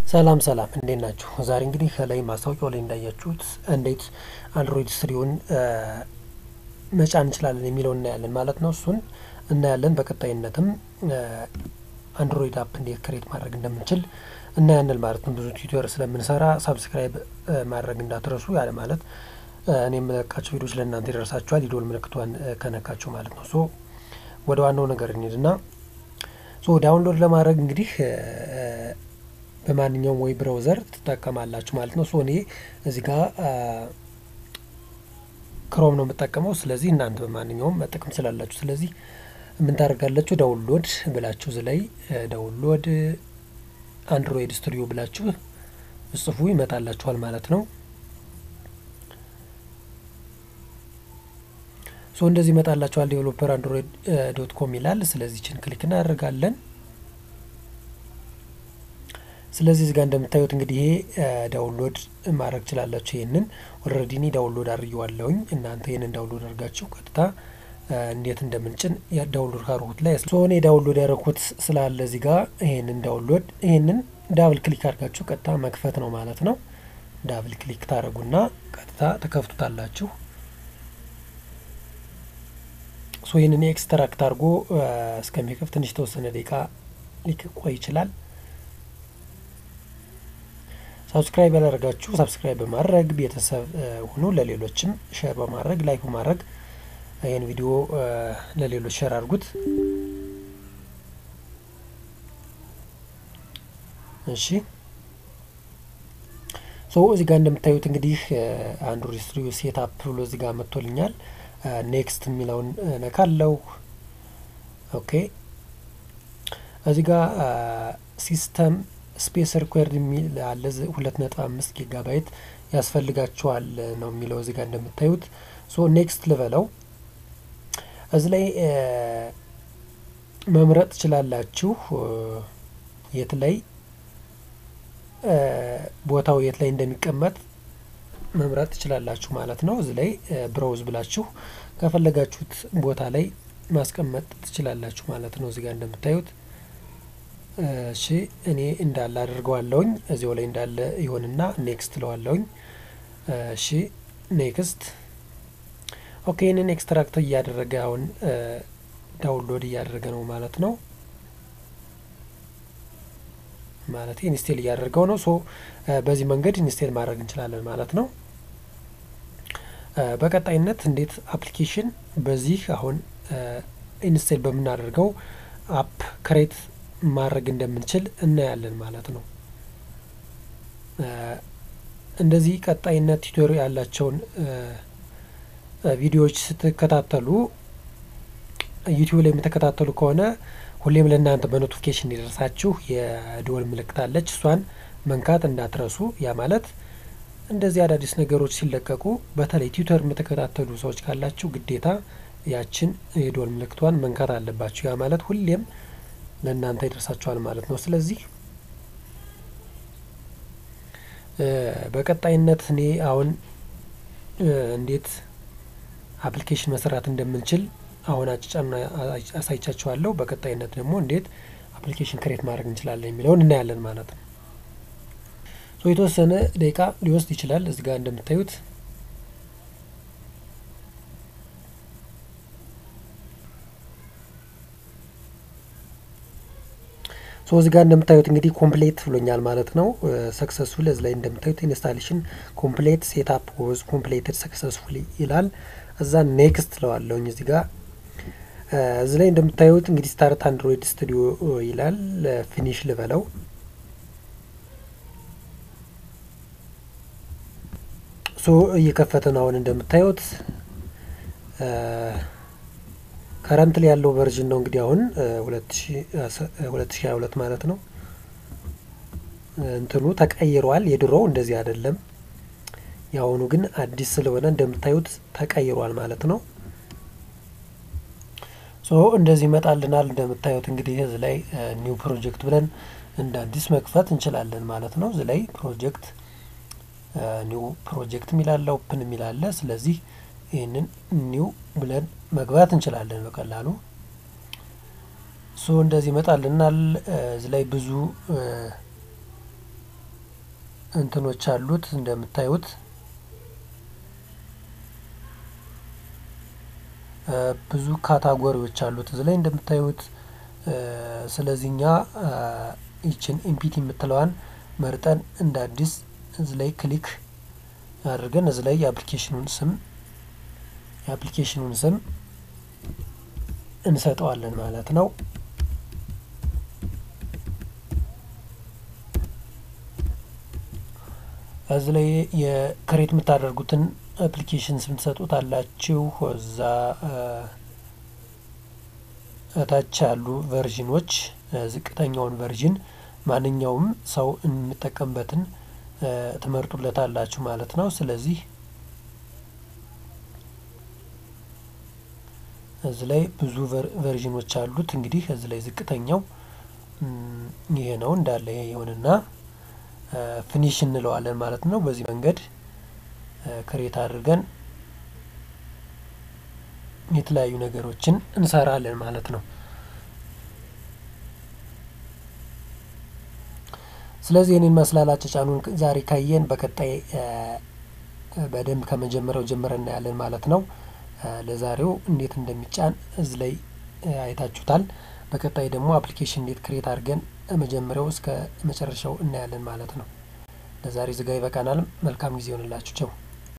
ሰላም ሰላም እንዴት ናችሁ? ዛሬ እንግዲህ ከላይ ማስታወቂያው ላይ እንዳያችሁት እንዴት አንድሮይድ ስሪውን መጫን እንችላለን የሚለውን እናያለን ማለት ነው። እሱን እናያለን። በቀጣይነትም አንድሮይድ አፕ እንዴት ክሬት ማድረግ እንደምንችል እናያለን ማለት ነው። ብዙ ቲዩቶር ስለምንሰራ ሳብስክራይብ ማድረግ እንዳትረሱ። ያለ ማለት እኔ የምለቃቸው ቪዲዮች ለእናንተ ይደርሳችኋል። የደወል ምልክቷን ከነካችሁ ማለት ነው። ሶ ወደ ዋናው ነገር እንሂድና ሶ ዳውንሎድ ለማድረግ እንግዲህ በማንኛውም ወይ ብራውዘር ትጠቀማላችሁ ማለት ነው። ሶ እኔ እዚህ ጋር ክሮም ነው የምጠቀመው። ስለዚህ እናንተ በማንኛውም መጠቀም ትችላላችሁ። ስለዚህ ምን ታደርጋላችሁ? ዳውንሎድ ብላችሁ እዚህ ላይ ዳውንሎድ አንድሮይድ ስቱዲዮ ብላችሁ ጽፉ ይመጣላችኋል ማለት ነው። ሶ እንደዚህ ይመጣላችኋል። ዴቨሎፐር አንድሮይድ ዶት ኮም ይላል። ስለዚህ ችን ክሊክ እናደርጋለን። ስለዚህ እዚህ ጋር እንደምታዩት እንግዲህ ይሄ ዳውንሎድ ማድረግ ችላላችሁ። ይህንን ኦልሬዲ እኔ ዳውንሎድ አድርጌዋለሁኝ። እናንተ ይህንን ዳውንሎድ አድርጋችሁ ቀጥታ እንዴት እንደምንጭን ዳውንሎድ ካርጉት ላይ ሶ እኔ ዳውንሎድ ያደረኩት ስላለ እዚህ ጋር ይህንን ዳውንሎድ ይህንን ዳብል ክሊክ አድርጋችሁ ቀጥታ መክፈት ነው ማለት ነው። ዳብል ክሊክ ታደረጉና ቀጥታ ተከፍቱታላችሁ። ሶ ይህንን ኤክስትራክት አድርጎ እስከሚከፍ ትንሽ የተወሰነ ደቂቃ ሊቆይ ይችላል። ሳብስክራይብ ያላደረጋችሁ ሳብስክራይብ በማድረግ ቤተሰብ ሁኑ። ለሌሎችም ሼር በማድረግ ላይክ በማድረግ ይህን ቪዲዮ ለሌሎች ሼር አድርጉት። እሺ ሶ እዚህ ጋር እንደምታዩት እንግዲህ አንድሮይድ ስቱዲዮ ሴት አፕ ብሎ እዚህ ጋር መጥቶልኛል። ኔክስት የሚለውን ነካለው። ኦኬ እዚህ ጋር ሲስተም ስፔስ ሪኳየርድ የሚል አለ። ሁለት ነጥብ አምስት ጊጋባይት ያስፈልጋቸዋል ነው የሚለው እዚህ ጋር እንደምታዩት። ሶ ኔክስት ልበለው። እዚህ ላይ መምረጥ ትችላላችሁ የት ላይ ቦታው የት ላይ እንደሚቀመጥ መምረጥ ትችላላችሁ ማለት ነው። እዚህ ላይ ብራውዝ ብላችሁ ከፈለጋችሁት ቦታ ላይ ማስቀመጥ ትችላላችሁ ማለት ነው። እዚህ ጋር እንደምታዩት እሺ እኔ እንዳለ አድርገዋለሁኝ እዚያው ላይ እንዳለ ይሆንና ኔክስት ለዋለሁኝ። እሺ ኔክስት ኦኬ። ይህንን ኤክስትራክት እያደረገ አሁን ዳውንሎድ እያደረገ ነው ማለት ነው። ማለት ኢንስቴል እያደረገው ነው። ሶ በዚህ መንገድ ኢንስቴል ማድረግ እንችላለን ማለት ነው። በቀጣይነት እንዴት አፕሊኬሽን በዚህ አሁን ኢንስቴል በምናደርገው አፕ ክሬት ማድረግ እንደምንችል እናያለን ማለት ነው። እንደዚህ ቀጣይነት ቱቶሪ ያላቸውን ቪዲዮዎች ስትከታተሉ ዩቲዩብ ላይ የምትከታተሉ ከሆነ ሁሌም ለእናንተ በኖቲፊኬሽን እንዲደርሳችሁ የደወል ምልክት አለች። እሷን መንካት እንዳትረሱ። ያ ማለት እንደዚህ አዳዲስ ነገሮች ሲለቀቁ በተለይ ቲዩተር የምትከታተሉ ሰዎች ካላችሁ ግዴታ ያችን የደወል ምልክቷን መንካት አለባችሁ። ያ ማለት ሁሌም ለእናንተ ይደርሳችኋል ማለት ነው። ስለዚህ በቀጣይነት እኔ አሁን እንዴት አፕሊኬሽን መስራት እንደምንችል አሁን አጭጫና አሳይቻችኋለሁ። በቀጣይነት ደግሞ እንዴት አፕሊኬሽን ክሬት ማድረግ እንችላለን የሚለውን እናያለን ማለት ነው። ሶ የተወሰነ ደቂቃ ሊወስድ ይችላል። እዚህ ጋር እንደምታዩት ሶ እዚህ ጋር እንደምታዩት እንግዲህ ኮምፕሌት ብሎኛል ማለት ነው። ሰክሰስፉል እዚህ ላይ እንደምታዩት ኢንስታሌሽን ኮምፕሌት ሴትአፕ ወዝ ኮምፕሌትድ ሰክሰስፉሊ ይላል። እዛ ኔክስት ለዋለውኝ እዚህ ጋር እዚህ ላይ እንደምታዩት እንግዲህ ስታርት አንድሮይድ ስቱዲዮ ይላል። ፊኒሽ ልበለው። ሶ እየከፈተ ነው አሁን እንደምታዩት ከረንት ላይ ያለው ቨርዥን ነው እንግዲህ አሁን ሁለት ሺ ሀያ ሁለት ማለት ነው። እንትኑ ተቀይሯል። የድሮው እንደዚህ አይደለም። የአሁኑ ግን አዲስ ስለሆነ እንደምታዩት ተቀይሯል ማለት ነው። ሶ እንደዚህ ይመጣልናል። እንደምታዩት እንግዲህ እዚህ ላይ ኒው ፕሮጀክት ብለን እንደ አዲስ መክፈት እንችላለን ማለት ነው። እዚህ ላይ ፕሮጀክት ኒው ፕሮጀክት የሚላለ ኦፕን የሚላለ ስለዚህ ይህንን ኒው ብለን መግባት እንችላለን በቀላሉ። ሶ እንደዚህ ይመጣልናል። እዚህ ላይ ብዙ እንትኖች አሉት እንደምታዩት ብዙ ካታጎሪዎች አሉት እዚህ ላይ እንደምታዩት። ስለዚህ እኛ ይችን ኢምፒቲ የምትለዋን መርጠን እንደ አዲስ እዚህ ላይ ክሊክ አድርገን እዚህ ላይ የአፕሊኬሽኑን ስም የአፕሊኬሽኑን ስም እንሰጠዋለን ማለት ነው። እዚህ ላይ የክሬት የምታደርጉትን አፕሊኬሽን ስም ትሰጡት አላችሁ። እዛ እታች ያሉ ቨርዥኖች ዝቅተኛውን ቨርዥን ማንኛውም ሰው የሚጠቀምበትን ትመርጡለት አላችሁ ማለት ነው። ስለዚህ እዚህ ላይ ብዙ ቨርዥኖች አሉት። እንግዲህ እዚህ ላይ ዝቅተኛው ይሄ ነው እንዳለ ይሄ ይሆንና ፊኒሽ እንለዋለን ማለት ነው። በዚህ መንገድ ክሬት አድርገን የተለያዩ ነገሮችን እንሰራለን ማለት ነው። ስለዚህ ይህንን ይመስላል አጫጫኑን ዛሬ ካየን በቀጣይ በደንብ ከመጀመሪያው ጀምረን እናያለን ማለት ነው። ለዛሬው እንዴት እንደሚጫን እዚህ ላይ አይታችሁታል። በቀጣይ ደግሞ አፕሊኬሽን እንዴት ክሬት አድርገን መጀመሪያው እስከ መጨረሻው እናያለን ማለት ነው። ለዛሬ ዝጋ ይበቃናል። መልካም ጊዜ ይሆንላችሁ። ቸው